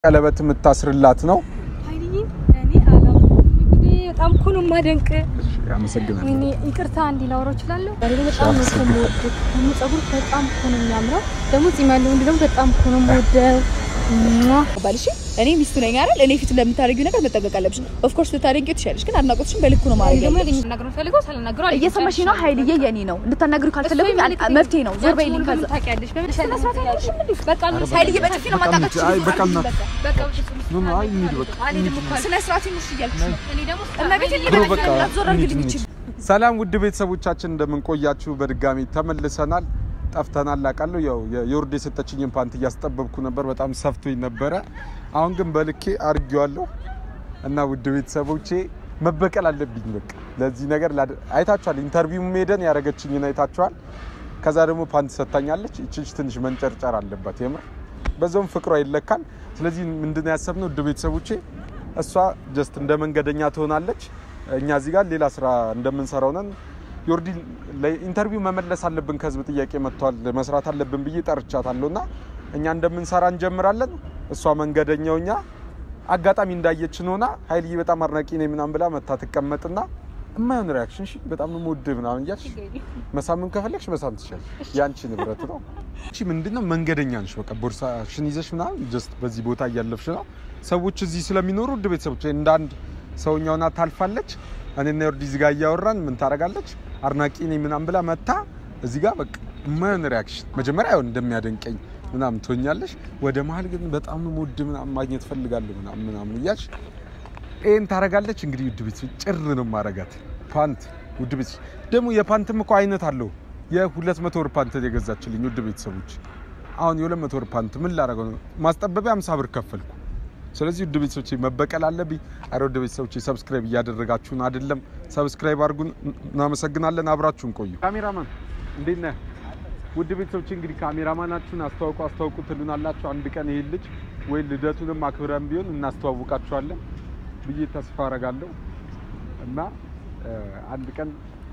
ቀለበት የምታስርላት ነው። ኃይልዬ እኔ አላውቅም። እንግዲህ በጣም እኮ ነው የማደንቅ። አመሰግናለሁ። ወይኔ ይቅርታ እንዲ ላወራው እችላለሁ። ዛሬ ላይ በጣም ነው እኮ የምወደው። ደግሞ ጸጉር በጣም እኮ ነው የሚያምረው። ደግሞ ጺም ያለው ወንድ ደግሞ በጣም እኮ ነው የምወደው። ሟ! ባልሽ እኔ ሚስቱ ነኝ አይደል? እኔ ፊት ለምታደርጊው ነገር መጠንቀቅ አለብሽ። ኦፍ ኮርስ ልታደርጊው ትችያለሽ፣ ግን አድናቆትሽን በልኩ ነው ማድረግ ደግሞ ያለብሽ። ልናገር ፈልገው ሳልናገረው አልሄድም። እየሰማሽ ነው? ሀይልዬ የኔ ነው። እንድታናግሪው ካልፈለጉኝ መፍትሄ ነው። ዞር በይልኝ። ከዛ ታውቂያለሽ። በምን ስነ ስርዓት ያለሽም እንዴ? በቃ ነው ሀይልዬ በጥፊ ነው ማጣጣች። አይ በቃ እና በቃ ምን አይ እንሂድ በቃ አልሄድም እኮ አልኩ። ስነ ስርዓት ይኑርሽ እያልኩሽ ነው። እኔ ደግሞ እመቤቴን ብሎ ይበቃ በቃ ዞር አድርግልኝ እንሂድ፣ ይችል እንሂድ። ሰላም ውድ ቤተሰቦቻችን እንደምንቆያችሁ በድጋሚ ተመልሰናል። ጠፍተናል አውቃለሁ። ያው የዮርድ የሰጠችኝን ፓንት እያስጠበብኩ ነበር። በጣም ሰፍቶኝ ነበረ። አሁን ግን በልኬ አድርጌዋለሁ እና ውድ ቤተሰቦቼ መበቀል አለብኝ። በቃ ለዚህ ነገር ላደ- አይታችኋል። ኢንተርቪው ሄደን ያደረገችኝን አይታችኋል። ከዛ ደግሞ ፓንት ሰጥታኛለች። ይችች ትንሽ መንጨርጨር አለባት የምር በዛውም ፍቅሯ ይለካል። ስለዚህ ምንድን ነው ያሰብነው ውድ ቤተሰቦቼ እሷ ጀስት እንደ መንገደኛ ትሆናለች። እኛ እዚህ ጋር ሌላ ስራ እንደምንሰራው ነን። ዮርዲ ለኢንተርቪው መመለስ አለብን፣ ከህዝብ ጥያቄ መጥቷል፣ መስራት አለብን ብዬ ጠርቻታለሁ እና እኛ እንደምንሰራ እንጀምራለን። እሷ መንገደኛው እኛ አጋጣሚ እንዳየችን ሆና ሀይልዬ በጣም አድናቂ ነኝ ምናምን ብላ መታ ትቀመጥና እማይሆን ሪያክሽን እሺ፣ በጣም ነው የምወድህ ምናምን እያልሽ መሳምን ከፈለግሽ መሳም ትችላለሽ። የአንቺ ንብረት ነው። እሺ ምንድነው መንገደኛ ነሽ። በቃ ቦርሳሽን ይዘሽ ምናምን ጀስት በዚህ ቦታ እያለፍሽ ነው። ሰዎች እዚህ ስለሚኖሩ ውድ ቤተሰቦች እንደ አንድ ሰውኛውና ታልፋለች። እኔና ዮርዲ እዚህ ጋር እያወራን ምን ታደርጋለች? አድናቂ ነኝ ምናምን ብላ መታ እዚህ ጋር በቃ የማይሆን ሪያክሽን መጀመሪያ ያው እንደሚያደንቀኝ ምናምን ትሆኛለሽ። ወደ መሀል ግን በጣም ነው የምወድህ ምናምን ማግኘት ፈልጋለሁ ምናምን ምናምን እያልሽ ይሄን ታደርጋለች። እንግዲህ ውድ ቤተሰቦች ጭር ነው ማረጋት ፓንት ውድ ቤተሰቦች ደግሞ የፓንትም እኮ አይነት አለው። የሁለት መቶ ብር ፓንት የገዛችልኝ ውድ ቤተሰቦች አሁን የሁለት መቶ ብር ፓንት ምን ላደርገው ነው? ማስጠበቢያ አምሳ ብር ከፈልኩ። ስለዚህ ውድ ቤተሰቦች መበቀል አለብኝ። አረ ውድ ቤተሰቦች ሰብስክራይብ እያደረጋችሁን አይደለም፣ ሰብስክራይብ አድርጉን። እናመሰግናለን። አብራችሁን ቆዩ። ካሜራማን እንዴት ነህ? ውድ ቤተሰቦች እንግዲህ ካሜራማናችሁን አስተዋውቁ አስተዋውቁ ትሉናላችሁ። አንድ ቀን ይሄን ልጅ ወይ ልደቱንም አክብረን ቢሆን እናስተዋውቃችኋለን ብዬ ተስፋ አረጋለሁ እና እ፣ አንድ ቀን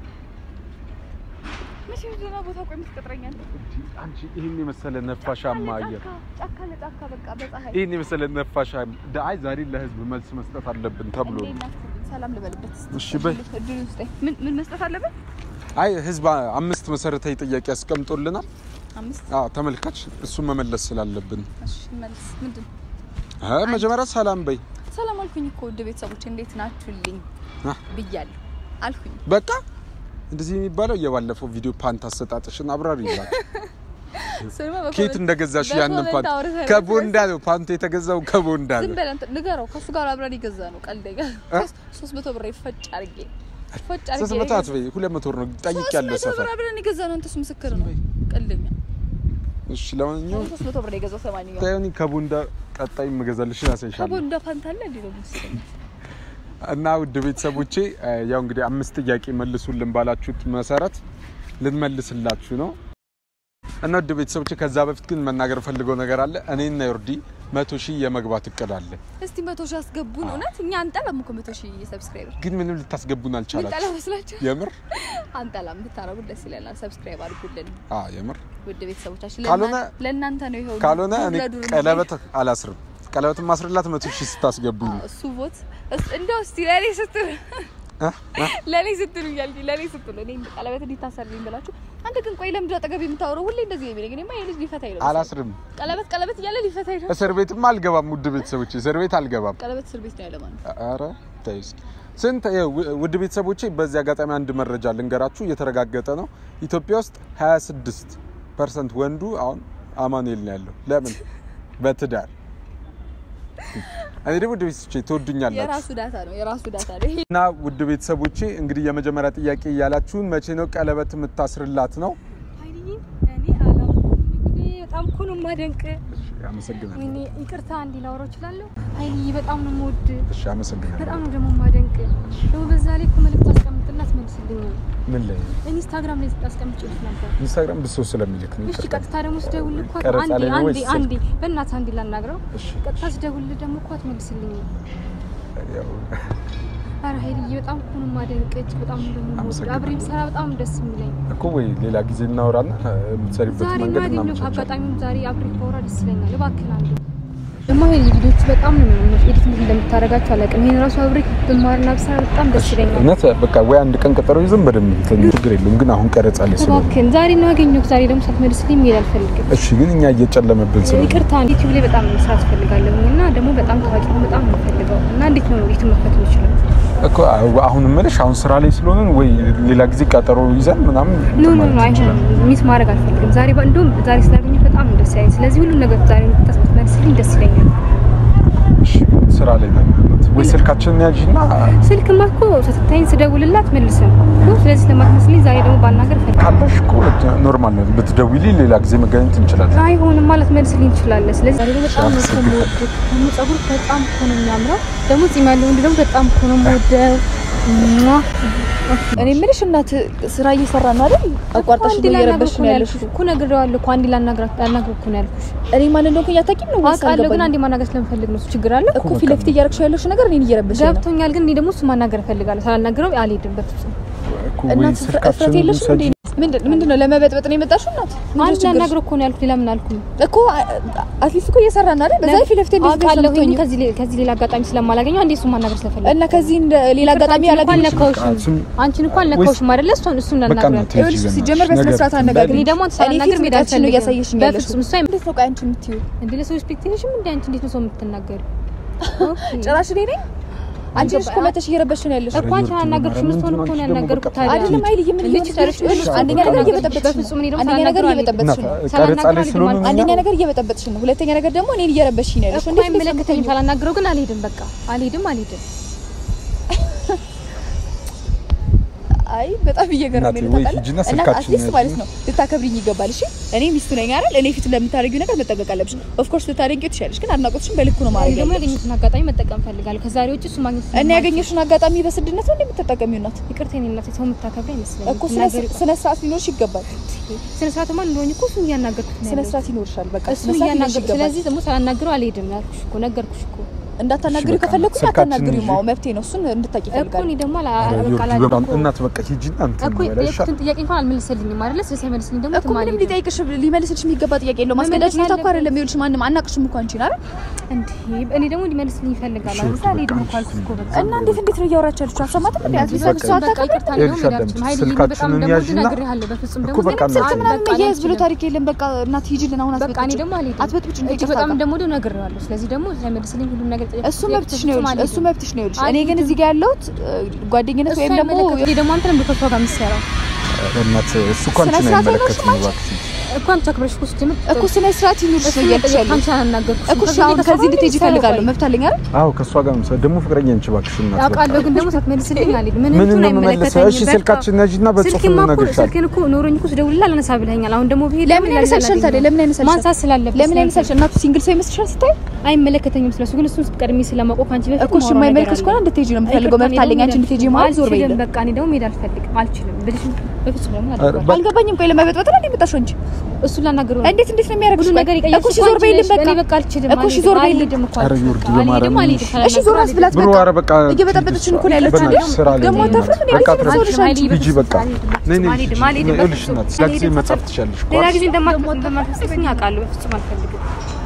መቼ ደህና ቦታ ቆይ የምትቀጥረኛል? እንዲህ አንቺ ይህን የመሰለ ነፋሻማ አየር ጫካ ለጫካ በቃ በፀሐይ ይህን የመሰለ ነፋሻ አይ ዛሬ ለህዝብ መልስ መስጠት አለብን ተብሎ ነው። እንዴት ናችሁ? ሰላም ልበልበት እስኪ። እሺ በይ። እድሉን ስጠኝ። ምን ምን መስጠት አለብን? አይ ህዝብ አምስት መሰረታዊ ጥያቄ ያስቀምጦልናል። አምስት አዎ ተመልካች እሱን መመለስ ስላለብን እሺ መልስ ምንድን ነው? አ መጀመሪያ ሰላም በይ። ሰላም አልኩኝ እኮ ውድ ቤተሰቦች እንዴት ናችሁልኝ አ፣ ብያለሁ አልኩኝ። በቃ እንደዚህ የሚባለው የባለፈው ቪዲዮ ፓንት አሰጣጥሽን አብራሪ ይላል። ስማ ኬት እንደገዛሽ ያንን በኮመንት ፓንት አውርተን ከቦንዳ ነው ፓንቱ የተገዛው ከቦንዳ ዝም ነው። በል አንተ ንገረው። ከእሱ ጋር አብረን የገዛ ነው ቀልደኛ። እ? ሶስት መቶ ብር ፈጭ አድርጌ ፈጭ አድርጌ ሶስት መቶ አትበይ፣ ሁለት መቶ ብር ነው ጠይቅ ያለው ሶስት መቶ ሰፈር። ብር አብረን የገዛ ነው። አንተሱ ምስክር ነው። ቀልደኛ እሺ ለማንኛውም ሶስት መቶ ብር የገዛው ሰማንኛው ታዩኒ ከቦንዳ ቀጣይ የምገዛልሽ ያሳይሻለሁ። ከቦንዳ ፓንት አለ እንዴ ነው ምስል እና ውድ ቤተሰቦቼ እ፣ ያው እንግዲህ አምስት ጥያቄ መልሱልን ባላችሁት መሰረት ልንመልስላችሁ ነው። እና ውድ ቤተሰቦቼ ከዛ በፊት ግን መናገር ፈልገው ነገር አለ። እኔና ዮርዲ መቶ ሺህ የመግባት እቅድ አለ። እስቲ መቶ ሺህ አስገቡን። እውነት እኛ አንጠላም እኮ መቶ ሺህ ሰብስክራይበር ግን ምንም ልታስገቡን ምንጠላ አልቻላችሁ። መስላችሁ የምር አንጠላም። ብታረጉ ደስ ይለናል። ሰብስክራይብ አድርጉልን አ የምር ውድ ቤተሰቦቻችን። ካልሆነ- ለእናንተ- ለእናንተ ነው ይኸው ካልሆነ ዱር እኔ ለዱር ቀለበት አላስርም። ቀለበት ማስርላት መቶ ሺህ ስታስገቡኝ አዎ፣ እሱ ቦት እስ- እንደው እስቲ ለኔ ስትሉ እ? እ? ለኔ ስትሉ እያልኩኝ ለኔ ስትሉ እኔ ቀለበት እንዲታሰርልኝ ብላችሁ አንተ ግን ቆይ ለምንድን ነው አጠገብ የምታወራው ሁሌ እንደዚህ ነው የሚለኝ እኔማ የልጅ ሊፈታኝ ነው አላስርም። ቀለበት ቀለበት እያለ ሊፈታኝ ነው እስር ቤትም አልገባም። ውድ ቤተሰቦቼ እስር ቤት አልገባም። ቀለበት እስር ቤት ነው ያለ ማለት ነው አረ ተይ እስኪ ስንት ይኸው ው- ውድ ቤተሰቦቼ በዚህ አጋጣሚ አንድ መረጃ ልንገራችሁ፣ እየተረጋገጠ ነው። ኢትዮጵያ ውስጥ 26 ፐርሰንት ወንዱ አሁን አማኑኤል ነው ያለው። ለምን? በትዳር እኔ ደግሞ ውድ ቤተሰቦቼ ትወዱኛላችሁ የራሱ ዳታ ነው የራሱ ዳታ ነው ይሄ እና ውድ ቤተሰቦቼ እንግዲህ የመጀመሪያ ጥያቄ እያላችሁን መቼ ነው ቀለበት የምታስርላት ነው? ኃይልዬ እኔ አላውቅም። እንግዲህ በጣም እኮ ነው የማደንቅ። አመሰግናለሁ። ወይኔ ይቅርታ እንዲ ላወራው እችላለሁ። ኃይልዬ በጣም ነው የምወድህ እሺ አመሰግናለሁ። በጣም ነው ደግሞ የማደንቅ። ደግሞ በዛ ላይ እኮ መልዕክት አስቀምጥላት መልስልኝ። ምን ላይ ኢንስታግራም ላይ አስቀምጬልሽ ነበር። ኢንስታግራም ብሶ ስለሚልክ ነው። እሺ ይቅርታ። ቀጥታ ደግሞ ስደውልልህ እኮ ቀረጻ አንዴ ላይ ነው አንዴ ወይስ አንዴ በእናትህ አንዴ ላናግረው። እሺ ቀጥታ ስደውልልህ ደግሞ እኮ አትመልስልኝም። ያው ኧረ ኃይልዬ በጣም እኮ ነው የማደንቅ። እጅግ በጣም ነው ደግሞ የምወድህ። አመሰግናለሁ። አብሬም ስራ በጣም ነው ደስ የሚለኝ። እኮ ወይ ሌላ ጊዜ እናወራና የምትሰሪበት ዛሬ መንገድ ማገኘው እናመቻቻለን። አጋጣሚውን ዛሬ አብሬ ባወራ ደስ ይለኛል። እባክህን አንዴ ደግሞ ይሄ ቪዲዮቹ በጣም ነው የሚያምሩት። ኤዲት እንዴት እንደምታደርጋቸው አላውቅም። ይሄን ራሱ አብሬ ብማርና ብሰራ በጣም ደስ ይለኛል። እውነት በቃ ወይ አንድ ቀን ቀጠሮ ይዘን በደንብ እንትን ችግር የለውም። ግን አሁን ቀረጻ ላይ ስለሆነ እባክህን ዛሬ ነው ያገኘሁት። ዛሬ ደግሞ ሳትመልስልኝ መሄድ አልፈልግም። እሺ። ግን እኛ እየጨለመብን ስለሆነ ይቅርታ ዩቲዩብ ላይ በጣም መስራት ፈልጋለሁ እና ደግሞ በጣም ታዋቂ ነው በጣም ነው የምፈልገው እና እንዴት ነው ዩቲዩብ መክፈት የምችለው? እኮ አሁን እምልሽ አሁን ስራ ላይ ስለሆነ ወይ ሌላ ጊዜ ቀጠሮ ይዘን ምናምን ኖ እንትን ኖ ማለት ኖ አይሆንም። እንችላለን። ሚስ ማድረግ አልፈልግም። ዛሬ ባ- እንደውም ዛሬ ስላገኘሁ በጣም ነው ደስ ያለኝ። ስለዚህ ሁሉም ነገር ዛሬ ብትመልስልኝ ደስ ይለኛል። እሺ፣ ስራ ላይ ነን ያሉት። ወይ ስልካችንን ያዥና ስልክማ እኮ ስትታይኝ ስደውልላት መልስም እኮ ስለዚህ ስለማትመስለኝ ዛሬ ደግሞ ባናገር ፈልጋለሁ። ካለሽ እኮ ኖርማል ነው። ብትደውይልኝ ሌላ ጊዜ መገናኘት እንችላለን። አይሆንም ማለት መልስልኝ ትችላለህ። ስለዚህ ዛሬ ደግሞ በጣም ነው እኮ የምወደው። ደግሞ ፀጉር በጣም እኮ ነው የሚያምረው። ደግሞ ጺም ያለው ወንድ ደግሞ በጣም እኮ ነው የምወደው። ሟ! እኔ የምልሽ እናት ስራ እየሰራ ነው አይደል? አቋርጠሽ አንዴ ነው ላናግረው እየረበሽ እኮ ነው ነው ያለሽ። ያልኩሽ እኮ ነግሬዋለሁ እኮ አንዴ ላናግራት ላናግረው እኮ ነው ያልኩሽ። እኔ ማን እንደሆንኩኝ አታውቂም ነው ወይስ አውቃለሁ ግን አልገባኝም? አንዴ ማናገር ስለምፈልግ ነው። እሱ ችግር አለ እኮ ፊት ለፊት እያደረግሽው ያለሽ ነገር እኔን እየረበሽ ነው። ገብቶኛል። ግን እኔ ደግሞ እሱ ማናገር እፈልጋለሁ። ሳላናግረው አልሄድም በፍጹም። እኮ ወይ እናት እፍረት ስልካችንን የለሽም እንዴ? ውሰጂ። ምንድን ምንድን ነው ለመበጥበጥ ነው የመጣሽው እናት? ምንድን ነው አንድ ችግርሽ? ላናግረው እኮ ነው ያልኩት። ሌላ ምን አልኩኝ? እኮ አትሊስት እኮ እየሰራ ነው አይደል? በዛ ላይ ፊት ለፊት እንዴት አውቃለሁ ግን እንደምትሆኚው ከዚህ ሌ- ከዚህ ሌላ አጋጣሚ ስለማላገኘው አንዴ እሱን ማናገር ስለፈለግኩ እና ከዚህ እንደ ሌላ አጋጣሚ አንቺን እንኳን ያላገኘሽ ነካሁሽም እሱን- አንቺን እንኳን ነካሁሽም አይደለ? እሱን እሱን በቃ እናናግረው እናቴ ይኸውልሽ ሂጂ ሲጀመር በእናትሽ በስነ ስርዓት ነገር አነጋግሪ። እኔ ደግሞ አንተ እኔ ፊት ሳላናግር መሄድ ርቀትሽን ነው አልፈልግም። እያሳየሽኝ ያለሽው። በፍጹም እሱ አይመ- እንዴት ነው ቆይ አንቺ የምትይው? እንዴ ለሰው ኤክስፔክቴሽን እንዴ አንቺ እንዴት ነው ሰው የምትናገሪው? ኦኬ። ጭራሽ እኔ ነኝ አንቺ ነሽ እኮ መተሽ እየረበሽ ነው ያለሽው። እኮ አንቺ አናገርኩሽ መስሎን እኮ ነው ያናገርኩት። ታዲያ አይደለም አይልዬ ምን እንዴት እየሆንሽ ጨርሽ? ያለሽው? አንደኛ ነገር እየበጠበጥሽ ነው። በፍጹም እኔ ደግሞ አንደኛ ነገር ሳላናግረው እየበጠበጥሽ ነው። እናት ቀረጻ ላይ ስለሆነ እኛ- አንደኛ ነገር እየበጠበጥሽ ነው። ሁለተኛ ነገር ደግሞ እኔን እየረበሽኝ ነው ያለሽው። እኮ እንዴት ነው አይመለከተኝም። የምትሆኚው? ሳላናግረው ግን አልሄድም። በቃ አልሄድም አልሄድም። አይ በጣም እየገረመኝ ነው እናቴ ወይ ታውቃለህ። ሂጂና እና ስልካችንን አትሊስት ያዥ። ማለት ነው ልታከብሪኝ ይገባል። እሺ እኔ ሚስቱ ነኝ አይደል? እኔ ፊት ለምታደርጊው ነገር መጠበቅ አለብሽ። ኦፍ ኮርስ ልታደርጊው ትችያለሽ፣ ግን አድናቆትሽን በልኩ ነው እኔ ማድረግ ደግሞ ያለብሽ። ያገኘሁትን አጋጣሚ መጠቀም ፈልጋለሁ። ከዛሬ ውጭ እሱ ማግኘት እና ስለማልችል- ያገኘሽውን አጋጣሚ በስድነት ነው እንደምትጠቀሚው ናት ይቅርታ የኔ እናቴ፣ ሰው የምታከብሪ አይመስለኝም። እኮ ስነ ትናገሪ- ስነ ስርዓት ሊኖርሽ ይገባል። ስነ ስርዓትማ እንደሆነ እኮ እሱን እያናገርኩት ነው ስነ ያለሁት። ስርዓት ይኖርሻል። በቃ እሱን ስነ ስርዓት ሊኖርሽ እያናገርኩት ይገባል። ስለዚህ ደግሞ ሳላናግረው አልሄድም ያልኩሽ እኮ ነገርኩሽ እኮ እንዳታናግሪው እሺ፣ በቃ ከፈለኩኝ ስልካችንን አታናግሪው። ይዤ- ማው መብቴ ነው። እሱን እንድታቂ እኮ ይፈልጋል። እኔ ደግሞ አላ- ኧረ በቃ ዮርዲ አላልኩም በጣም እኮ። እናት በቃ ሂጂና እንትን እኮ በላ ይሻል። የጠየኩትን ጥያቄ እንኳን አልመለሰልኝም አይደለ? ስለዚህ ሳይመልስልኝ ደግሞ እኮ የትም ምንም አልሄድም። ሊጠይቅሽ ሊመልስልሽ የሚገባ ጥያቄ የለውም። ማስገዳጅ ሁኔታ እኮ አይደለም። ይኸውልሽ ማንም አናቅሽም እኮ አንቺን አይደል? እንዴ እኔ ደግሞ እንዲመልስልኝ ይፈልጋል እሺ፣ አይደል? በቃ አልሄድም እኮ እሺ፣ አልኩሽ እኮ በቃ እና እንዴት እንዴት ነው እያወራች ያለችው? አልሰማትም እንዴ? አትሊስት በቃ እሷ በቃ አታውቅም? ይቅርታ ነው ይኸውልሽ የምላችሁ። አዳምጪ፣ ሀይል ስልካችንን በጣም ደግሞ ያዥና- ነግሬሃለሁ። በፍጹም እኮ ደግሞ በቃ ግን እናቴ ስልክ ምናምን በቃ እያያዝ ብሎ አልችልም። ታሪክ የለም። በቃ እናት ሂጂልን አሁን በቃ እኔ ደግሞ አልሄድም። አትበጥብጭ እንጂ እጅግ ይቅርታ በጣም ጋር ደግሞ ወዲያው ነግሬዋለሁ። ስለዚህ ደግሞ ሳይመልስልኝ ሁሉም ነገር ጠየቅኩት። እሱ መብትሽ ነው። በፍጹም ይኸውልሽ እሱ አልሄድም። መብትሽ ነው። ይኸውልሽ እኔ ግን አልሄድም። እዚህ ጋር ያለሁት ጓደኝነት እሱ ወይም ደግሞ አይመለከትም። እኔ ደግሞ አንተ ነበር ከእሷ ጋር የምትሰራው እናት እሱ እኮ ስነ አንቺን ስርዓት አይመለከትም አይኖርሽም እባክሽ። እኮ አንቺ አክብረሽ እኮ ስትጀምር እኮ ስነ ስርዓት ይኑርሽ ነው እያልኩሽ ያለሁት አንቺ አናገርኩሽ እኮ እሺ፣ አሁን ከዚህ እንድትሄጂ እፈልጋለሁ። መብት አለኝ አይደል? አዎ ከእሷ ጋር ምሳ ደግሞ ፍቅረኛ እንች እባክሽ እናት በቃ። አውቃለሁ ግን ደግሞ ሳትመልስልኝ አልሄድም። ምን ምን እንትን ነው የምመልሰው? አይመለከተኝም። እሺ በቃ ስልካችን ያዥና በጽሁፍ ስልኬማ እኮ እንነግርሻለን። ስልኬን እኮ ኖሮኝ እኮ ስደውልልህ አላነሳ ብለኸኛል። አሁን ደግሞ ብሄድ ለምን ደግሞ ያነሳልሻል ላላገኘው። ታዲያ? ለምን ያነሳልሻል? ማንሳት ስላለበት ለምን ያነሳልሽ? እናቱ ሲንግል ሰው ይመስልሻል ስታይ? አይመለከተኝም ስለሱ ግን እሱን ቀድሜ ስለማውቀው ከአንቺ በፊት እኮ እሺ፣ የማይመለከትሽ ከሆነ እንድትሄጂ ነው የምፈልገው። መብት አለኝ አንቺ እንድትሄጂ ማለት ዞር አልችልም። በይልኝ። በቃ እኔ ደግሞ መሄድ አልፈልግም። አልችልም ብልሽ በፍጹም ደግሞ ኧረ አላደርገውም። በቃ አልገባኝም። ቆይ ለመበጥበጥ ነው እንዴ የመጣሽው አንቺ? እሱን ላናግረው ነው። እንዴት እንዴት ነው የሚያደርግሽ? ሁሉ ቆይ ነገር እኮ የቀየርሽው እሺ፣ ዞር አንቺ በይልኝ ነሽ። በቃ እኔ በቃ አልችልም። እኮ እሺ፣ ዞር በይልኝ። አልሄድም እኮ ኧረ አልችልም። ዮርዲ አልሄድም፣ በማርያም አልሄድም። እሺ፣ ዞር አስብላት ብሩ በቃ ኧረ በቃ እየበጠበጥሽን እኮ ነው ያለችው በእናትሽ አይደል? ስራ ላይ ደግሞ ነኝ አታፍርም እንዴ? በቃ እንዴት ነው አትረብሽ። ሰውልሽ አንቺ? ሂጂ በቃ ነይ ነይ አልሄድም፣ ሂጂ። አልሄድም፣ ይኸውልሽ በፍጹም እናት ሌላ ጊዜ አልሄድም። መጻፍ ትችያለሽ እኮ ሌላ አይደል? ጊዜ እንደማትመስለኝ አውቃለሁ። በፍጹም አልፈልግም።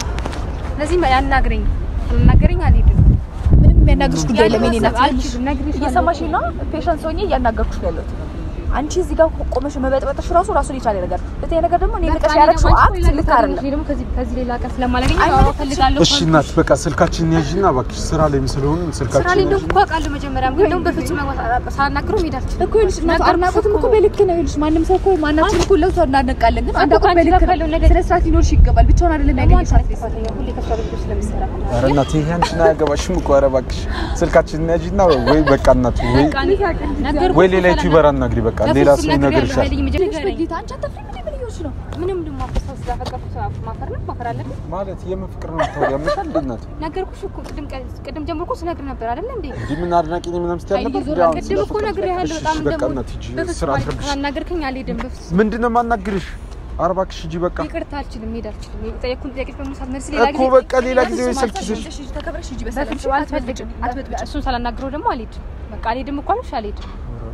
ስለዚህ ያናግረኝ አልናገረኝ አልሄድም። ምንም የሚያናግርሽ ጉዳይ የለም የእኔ እናት። አልችልም፣ ነግሬሻለሁ። እየሰማሽኝ ነው? ፔሸንስ ሆኜ እያናገርኩሽ ነው ያለሁት። አንቺ እዚህ ጋር ቆመሽ መበጥበጥሽ ራሱ ራሱን የቻለ ነገር። ሁለተኛ ነገር ደግሞ እኔ ንቀሽ ያደረግሽው አክት ልክ አይደለም። እኔ ደግሞ ከዚህ ከዚህ ሌላ ቀን ስለማላገኝ አይመለከትሽም። እፈልጋለሁ። እሺ እናት በቃ ስልካችንን ያዥና እባክሽ ስራ ላይም ስለሆነ ስራ ላይ ስልካችንን እንደው እኮ አውቃለሁ መጀመሪያም፣ ግን ደግሞ በፍጹም መግባት ሳላናግረው መሄድ አልችልም። እኮ ይኸውልሽ እናቱ ነገርኩሽ አድናቆትም እኮ እኮ። በልክ ነው። ይኸውልሽ ማንም ሰው እኮ ማናችን እኮ ለሰው እናደንቃለን፣ ግን እኮ አድናቆት ከአንቺ በልክ ጋር ነው። ካለው ነገር- ስነ ስርዓት ሊኖርሽ ይገባል። ብቻውን አይደለም ደግሞ ያገኘሽ አንቺ ነሽ ጥፋተኛ፣ ሁሌ ከእሷ ጋር ቪዲዮ ስለምትሰራ። ኧረ እናት ይሄ አንቺን አያገባሽም እኮ ኧረ እባክሽ ስልካችንን ያዥና ወይ በቃ እናት ወይ በቃ እኔ ነገርኩሽ ወይ ሌላ እኮ ዩቲዩበር አናግሪ በቃ ሌላ በፍጹም ሰው ነግሬያለሁ። ይነግርሻል ኃይለኝ መጀመሪያ ንገረኝ። በጌታ አንቺ አታፍሪም እንዴ? ምን እየሆንሽ ነው? ምንም ደግሞ አፈሳስ ስላፈቀርኩት ማፈር ነው ማፈር አለብኝ። ማለት የምን ፍቅር ነው ታዲያ ያምሻል እንዴ እናት ነገርኩሽ እኮ ቅድም ቀ- ቅድም ጀምሮ እኮ ስነግር ነበር አይደል እንዴ? እንዲህ ምን አድናቂ ነኝ ምናምን ስትይ አልነበር እንዴ አሁን ቅድም እኮ ነግሬሃለሁ። በጣም እሺ፣ በቃ ደግሞ እናት ሂጂ በፍጹም ስራ አል- አትረብሽ ካላናገርከኝ አልሄድም። በፍጹም ምንድን ነው የማናግርሽ ኧረ እባክሽ ሂጂ በቃ ይቅርታ አልችልም፣ መሄድ አልችልም። የጠየኩህን ጥያቄ ደግሞ ሳትመልስ ሌላ እኮ ጊዜ በቃ ሌላ ጊዜ ወይ ስልክ ይዘሽ እሺ፣ ተከብረሽ ሂጂ በሰላም። እሺ? በፍጹም አልፈልግም። አትበጥብጭ። እሱን ሳላናግረው ደግሞ አልሄድም። በቃ አልሄድም እኮ አልኩሽ፣ አልሄድም።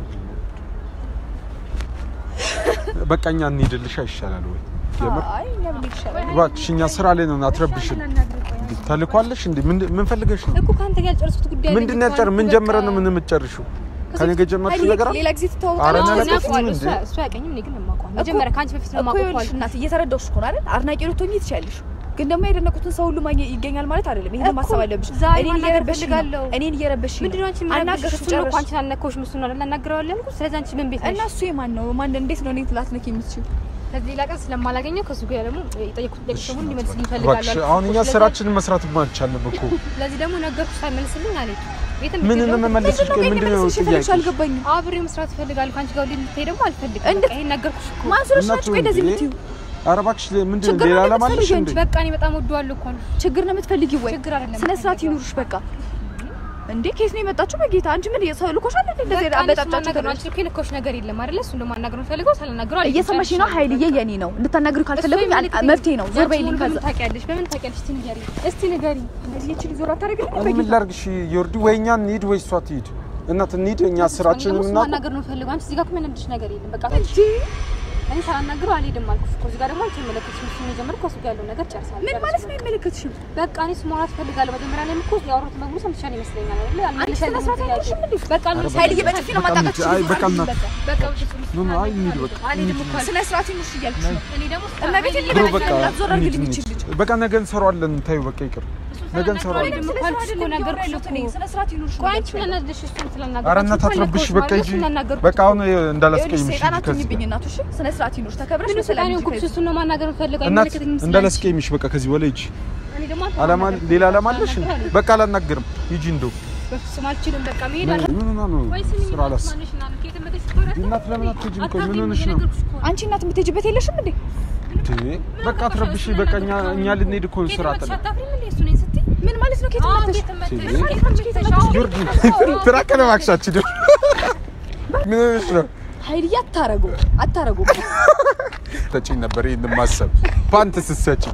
በቃ እኛ እንሂድልሽ ይሻላል ወይ የምር አይ እኛ ምን ይሻላል? እባክሽ እኛ ስራ ላይ ነን አትረብሽን እንዴ ተልኳለሽ እንዴ ምን ምን ፈልገሽ ነው እኮ ከአንተ ጋር ያልጨረሱት ጉዳይ አለ ምንድን ነው እኮ ያጨር ምን በቃ። ጀምረን ነው ምን የምትጨርሺው ከኔ ጋር ጀመርሽ ነገር አለ ሌላ ጊዜ ኧረ ትተዋወቃለች እኔ እኔ አላውቅም አውቀዋለሁ፣ እንዴ? እሱ- እሱ አያውቀኝም፣ እኔ ግን የማውቀው መጀመሪያ ከአንቺ በፊት ነው እኮ የማውቀው ይኸውልሽ አልኩ። እናት እየተረዳሁሽ እኮ ነው አይደል? አድናቂ ልትሆኚ ትችያለሽ፣ ግን ደግሞ የደነቁትን ሰው ሁሉ ማግኘት ይገኛል ማለት አይደለም። ይሄን እኮ ማሰብ አለብሽ። ዛሬ እኔን ማናገር እየረበሽኝ ነው። እፈልጋለሁ። እኔን እየረበሽኝ ምንድን ነው አንቺ ነው። የምናገርሽ? አናገርሽ እሱን ነው እኮ ጨረሽ አንቺን አልነካሁሽም፣ እሱን ነው አይደል አናግረዋለሁ ያልኩት። ስለዚህ አንቺ ምን ቤት እና ነሽ? እሱ የማን ነው? ማን እንዴት ነው እኔን ላትነኪ የምትችይው? ከዚህ ሌላ ቀን ስለማላገኘው ከሱ ጋር ደግሞ የጠየኩት ጥያቄ ደግሞ እንዲመልስልኝ እባክሽ እፈልጋለሁ አሁን እኛ አልኩት። ስራችንን መስራት ማንቻለን እኮ ስለዚህ ደግሞ ነገርኩሽ ሳይመልስልኝ አልሄድም። የትም ምን ብትሄድ ደግሞ እንመለስሽ ምንድን ነው ግን ምንድን ነው የመለስሽ የፈለግሽ? ጥያቄ አልገባኝም። አብሬ መስራት እፈልጋለሁ። ከአንቺ ጋር ወደ እንድትሄድ ደግሞ አልፈልግም። እንዴት? በቃ ይሄን ነገርኩሽ እኮ። ማን ስለሽ እናቱ ናችሁ? ቆይ እንደዚህ እንዴ? የምትይው ኧረ እባክሽ ምንድን ነው ችግር ሌላ ነው ዓላማ አለሽ የምትፈልጊው እንዴ በቃ እኔ በጣም ወደዋለሁ እኮ አልኩሽ። ችግር ነው የምትፈልጊው ወይ? ችግር አይደለም ስነ ስርዓት የምፈልገው። ይኑርሽ። በቃ እንዴ ኬስ ነው የመጣችሁ? በጌታ አንቺ ምን ሰው ልኮሻል እንዴ? እንደዚህ በቃ እኔ እሱን አበጣጫችሁ ማናገር ነው። አንቺ እኮ የነካሁሽ ነገር የለም አይደለ? እሱን ደግሞ ማናገር የምፈልገው ሳልናገረው አልሄድም። እየሰማሽ ነው? ሀይልዬ የኔ ነው እንድታናግሪ ካልፈለጉኝ መፍትሄ ነው። ዞር በይልኝ በምን ከዛ ታውቂያለሽ? በምን ታውቂያለሽ? እስቲ ንገሪኝ፣ እስቲ ንገሪኝ። እንደዚህ ይችል ዞር አታደርግልኝ እኔ ምን ላድርግሽ ዮርዲ ወይ እኛ እንሂድ ወይ እሷ ትሂድ እናት እንሂድ እኛ ስራችንን እሱን እናውቅ ማናገር ነው የምፈልገው። አንቺ እዚህ ጋር እኮ የሚያናድድሽ ነገር የለም። በቃ እኔ ሳላናግረው አልሄድም አልኩሽ እኮ። እዚህ ጋር ደግሞ አንቺ የመለከትሽ እሱን የጀመርኩ ከእሱ ጋር ያለው ነገር ጨርሳለሁ። ምን ማለት ነው? አይመለከትሽም። በቃ እኔ እሱ ማውራት እፈልጋለሁ። መጀመሪያ ላይ እኮ ያወሩት በሙሉ ሰምተሻል ይመስለኛል አይደል? አልመለሰልኝም ስነ ስርዓት ጥያቄ። አይኖርሽም እንዴ? በቃ አልመለሰልኝም። ሀይልዬ በጥፊ ነው በቃ ማጣቃችሁ። አይ በቃ እናት በቃ በፍጹም ኖ ኖ አይ እንሂድ በቃ አልሄድም እኮ አልኩሽ። ስነ ስርዓት ይኑርሽ እያልኩሽ ነው። እኔ ደግሞ እመቤቴን ብሮ ሊበላኝ በቃ ነው። ዞር እንሂድ አድርግልኝ እንሂድ ይችል ልጅ በቃ ነገ እንሰራዋለን ታዩ በቃ ይቅር ነገ እንሰራዋለን አልሄድም እኮ አልኩሽ እኮ ነገርኩሽ እኮ። ስነ ስርዓት ይኑርሽ ነው ቆይ አንቺ እያልኩሽ ምን ነው። አናደድሽ? እሱን ስላናገርኩሽ ኧረ እናት እኮ አትረብሽ ነገርኩሽ በቃ ማለት ሂጂ እሱን እናገርኩሽ በቃ አሁን ይኸውልሽ እንዳላስቀይምሽ ሰይጣን ሂጂ ከዚህ አትሁኝብኝ እናቱ። እሺ ስነ ስርዓት ይኑርሽ። ተከብረሽ ምን በሰላም ስቃይ ሂጂ ነው ከዚህ። እሱን ነው ማናገር የምፈልገው። እናት አይመለከተኝም ስላለሽ። እንዳላስቀይምሽ በቃ ከዚህ በላይ ሂጂ እኔ ደግሞ አንተ አላማ ማናገር ሌላ አላማ አለሽ ሳልናገር አልሄድም። በቃ አላናግርም ሂጂ እንደው በፍጹም አልችልም። በቃ መሄድ አለ ምን ሆና ነው ወይ ስሚ ስራ አላስ ማንሽ እና ከየት መጥተሽ ትወራለሽ? እናት ለምን አትሄጂም? ቆይ ምን አታውቂም፣ ሆነሽ ነው? እየነገርኩሽ እኮ ነው። አንቺ እናት የምትሄጂበት የለሽም እንዴ? እንዴ በቃ አትረብሽ በቃ እኛ እኛ ልንሄድ እኮ ከየት ስራ መጥተሽ ጥለን አታፍሪም እንዴ? እሱ ነኝ ስትይ ምን ማለት ነው? ከየት አዎ፣ መጥተሽ ከየት መጥተሽ? ሲል- ከየት መጥተሽ? አዎ፣ ዮርዲ ትራቀለ ማክሳችን ምን ሆነሽ ነው? ሀይልዬ አታረጉ አታረጉ። ተጪኝ ነበር ይሄን ማሰብ ፓንት ስትሰጪኝ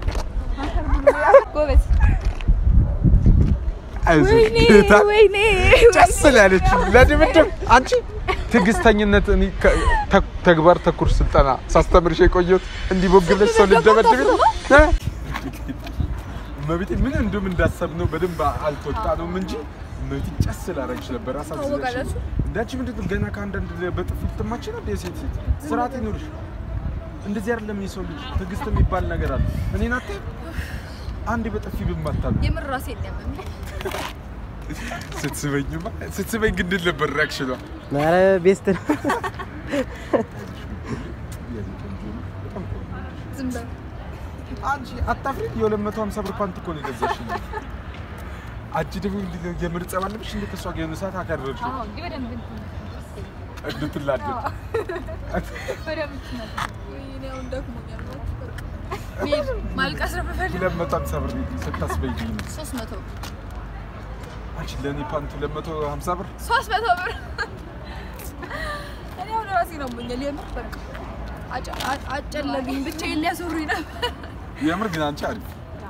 ጎበዝ አይዞሽ ወይኔ ጌታ ወይኔ ጨስ ያለች ለድብድብ አንቺ ትዕግስተኝነት እኔ ከ- ተ- ተግባር ተኩር ስልጠና ሳስተምርሽ የቆየሁት እንዲህ ቦግ ብለሽ ሰው ልደበድብ ነው እ? እመቤቴ ምን እንደውም እንዳሰብነው በደንብ አልተወጣነውም እንጂ እመቤቴ ጨስ ላደርግሽ ነበር አሳዝነሽ ታወቃላችሁ? እንዳንቺ ምንድን ነው ገና ከአንዳንድ በጥፊ ልትማች ነው የሴት ሴት ስርዓት ይኑርሽ እንደዚህ አይደለም የሰው ልጅ ትዕግስት የሚባል ነገር አለ እኔን አትይም አንዴ በጥፊ ብማታ ነው የምር ራሴ የለም ስትስበኝማ ስትስበኝ ግን እንዴት ነበር ሪያክሽኗ ኧረ ቤስት ነው። ዝም በል አንቺ አታፍሪ? የሁለት መቶ ሀምሳ ብር ፓንት እኮ ነው የገዛሽኝ። አንቺ ደግሞ እንዲህ ነው የምር ጸብ አለብሽ እንዴ? ከእሷ ጋር የሆነ ሰዓት አካረርሽ አዎ፣ እንዲህ በደንብ እንድትላደድ በደንብ ትናገር። ወይኔ አሁን ደክሞኛል ማልቀስ ነው የምፈልገው ሁለት መቶ ሀምሳ ብር ስታስበይኝ ነው። ሶስት መቶ አንቺ ለእኔ ፓንት ሁለት መቶ ሀምሳ ብር ሶስት መቶ ብር እኔ አሁን ራሴ ነው ሞኛል የምር በቃ አጨ- አ- አጨለሉኝ ብቻዬን ሊያስወሩኝ ነበር የምር ግን አንቺ አሪፍ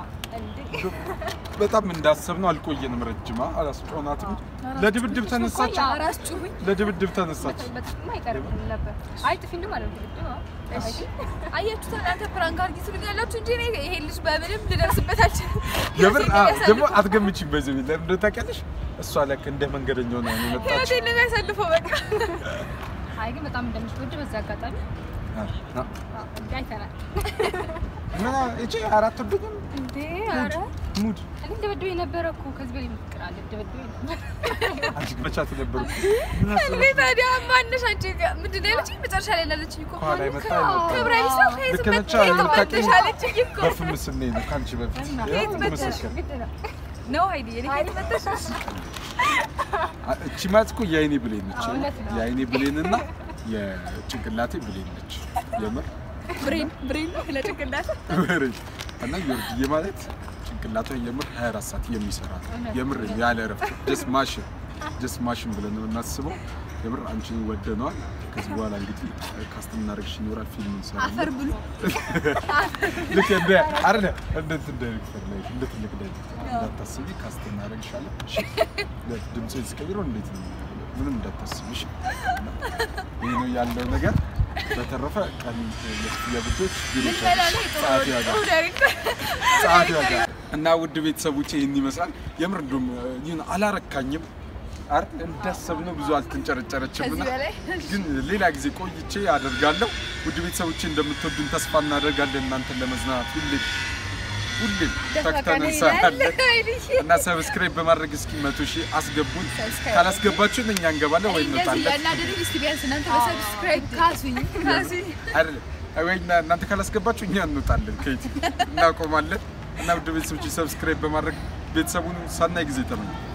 በጣም እንዳሰብነው አልቆየንም። ረጅማ አላስጮናትም። ለድብድብ ተነሳች። ራስ ጩሁኝ ለድብድብ ተነሳች። በጥቅም አይቀርም ነበር። አይ ጥፊ ማለት ነው ድብድብ። አዎ። አያችሁት እናንተ ፕራንክ አድርጊ ትሉኛላችሁ እንጂ እኔ ይሄ ልጅ በምንም ልደርስበት አልችልም የምር ህይወቴን አዎ፣ የሚያሳልፈው- ደግሞ አትገምቺም። በዚህ ቤት ለምን እንደሆነ ታውቂያለሽ? እሷ ለክ እንደ መንገደኛ ሆና ነው የመጣችው። ህይወቴን ነው የሚያሳልፈው በቃ አይ ግን በጣም እንደምትወድ በዚህ አጋጣሚ አዎ። አዎ፣ አይተናል። ምን እቺ አራት ወደኝም እንዴ ኧረ ሙድ እኔ እንደበደበ የነበረ እኮ ከዚህ በላይ ፍቅር አለ። እንደበደበ ነበር። አንቺ መቻት ነበሩ ምን እንዴ አስበሽ ታዲያ ማነሽ አንቺ ጋር ምንድን ነው ያለችኝ መጨረሻ ላይ ላለችኝ እኮ ከኋላ የመጣ ክብረ ቢስ ነው ከየት ልክ ነች። መጣሽ አዎ፣ መጣሽ አለችኝ እኮ በፍም ስኔ ነው ከአንቺ በፊት ከየት መጣሽ? መሰከር ግድ ነው። ነው አይዲ እኔ ከየት መጣሽ እቺ ማለት እኮ የአይኔ ብሌን ነች። እውነት ነው። የአይኔ ብሌን እና የጭንቅላቴ ብሌን ነች። የምር ብሬን ብሬን ለጭንቅላት ወሬ እና ዮርድዬ ማለት ጭንቅላቷ የምር 24 ሰዓት የሚሰራ ነው። የምር ያለ እረፍት ጀስት ማሽን ጀስት ማሽን ብለን ነው የምናስበው። የምር አንቺን ወደነዋል። ከዚህ በኋላ እንግዲህ ካስት እናደርግሽ ይኖራል፣ ፊልም እንሰራለን። አፈር ብሉ ልክ እንደ አይደለ እንደ እንትን ዳይሬክተር ላይ እንደ ትልቅ ዳይሬክተር እንዳታስቢ፣ ካስት እናደርግሻለን። እሺ ድምፅህን ስቀይረው እንዴት ነው ምንም እንዳታስቢ። እሺ ይህ ነው ያለው ነገር። በተረፈ ቀን የብቶች ልትበላ ላይ ጥሩ ጸሐፊ ያጋ ጥሩ ዳይሬክተር ጸሐፊ ያጋ እና ውድ ቤተሰቦቼ ይህን ይመስላል። የምር እንደውም ይህን አላረካኝም አይደል? እንዳሰብነው ብዙ አልተንጨረጨረችም እና ከዚህ በላይ ግን ሌላ ጊዜ ቆይቼ አደርጋለሁ። ውድ ቤተሰቦቼ እንደምትወዱን ተስፋ እናደርጋለን። እናንተን ለመዝናናት ሁሌም ሁሌም ተክተን እንሰራለን እና ሰብስክራይብ በማድረግ እስኪ መቶ ሺህ አስገቡን። ሰብስክራይብ ካላስገባችሁን እኛ እንገባለን ወይ እንደዚህ እንወጣለን። ያናደዱኝ እስቲ ቢያንስ እናንተ በሰብስክራይብ ካሱኝ ካሱኝ አይደለም ወይ እና- እናንተ ካላስገባችሁ እኛ እንወጣለን ከዩቲዩብ እናቆማለን። እና ውድ ቤተሰቦች ሰብስክራይብ በማድረግ ቤተሰቡን ሰናይ ጊዜ ተመኘ